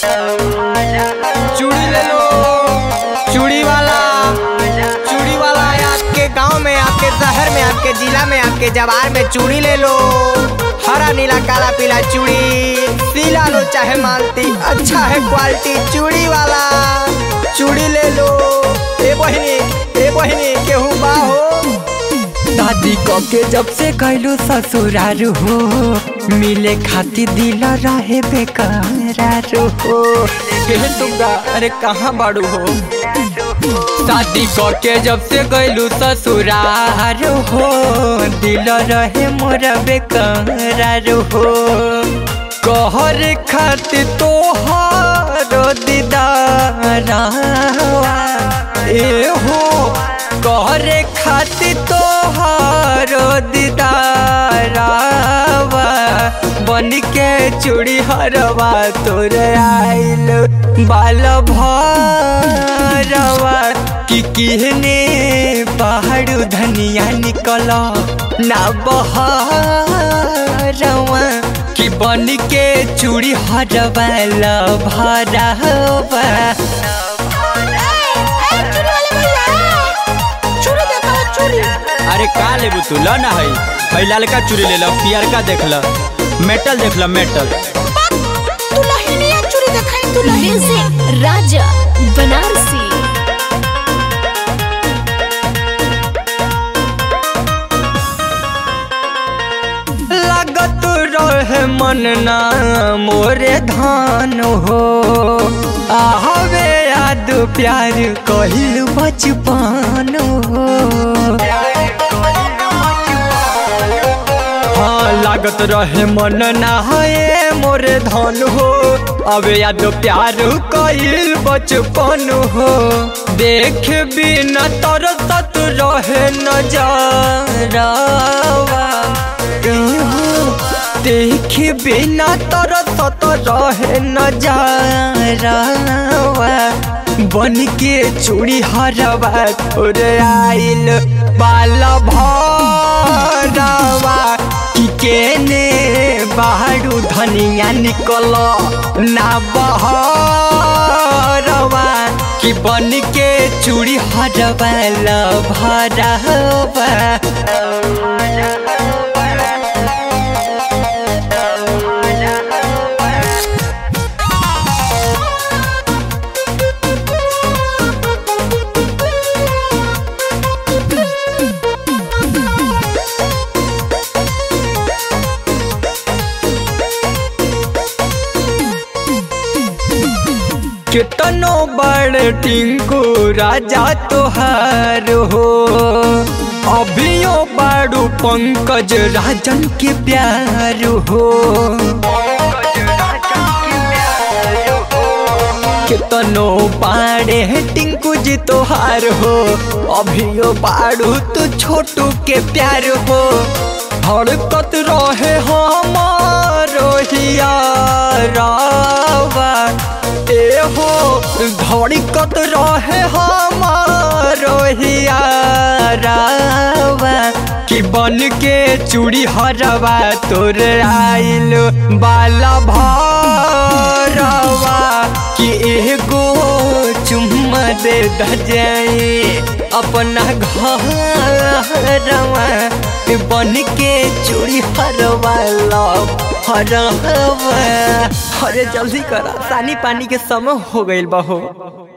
चूड़ी ले लो चूड़ी वाला चूड़ी वाला आपके गांव में आपके शहर में आपके जिला में आपके जवार में चूड़ी ले लो हरा नीला काला पीला चूड़ी पीला लो चाहे मालती अच्छा है क्वालिटी चूड़ी वाला चूड़ी ले लो ए बहिनी ए बहिनी केहू बा हो दादी क के जब से कैलू ससुरार हो मिले खातिर दिल रहे बेकरार हो केहे तुमगा अरे कहाँ बाड़ू हो शादी क के जब से कैलू ससुरार हो दिल रहे मोर बेकरार हो कहर खातिर तोहार दीदार ए हो कहरे खातिर तोहार दीदारावा बन के चूड़ी हरवा तोर आइल बाल भरवा कि किहने पहाड़ धनिया निकल ना बहरवा कि बन के चूड़ी हरवा ला भरवा अरे का लेबू तू ल ना है भाई लालका चूड़ी ले लो पियरका देख ल मेटल देख ल मेटल म्यूजिक राजा बनारसी लागत रहे मन ना मोरे धान हो आहवे याद प्यार कहिल बचपन हो हाँ लागत रहे मन ना है मोरे धन हो अब याद प्यार कहिल बचपन हो देख बिना तरसत रहे नजरवा देख बिना तरसत रहे नजरवा बन के चूड़ी हरवा तोर आइल बाल भरवा कि केने बाहरू धनिया निकल ना बहरवा कि बन के चूड़ी हरवा ल भरवा कितनो बड़ टिंकू राजा तोहार हो अभियो बाड़ू पंकज राजन के प्यार हो कितनो बाड़े टिंकू जी तोहार हो अभियो बाड़ू तू छोटू के प्यार हो हड़कत रहे हमारो हियारावा ए हो धड़कत रहे हमारो हियारावा कि बन के चूड़ी हरवा तोर आइल बाला भरवा कि एगो चुम्मा दे दजाए अपना घरवा बन के चूड़ी हरवा लो हरवा अरे जल्दी करा सानी पानी के समय हो गइल बा हो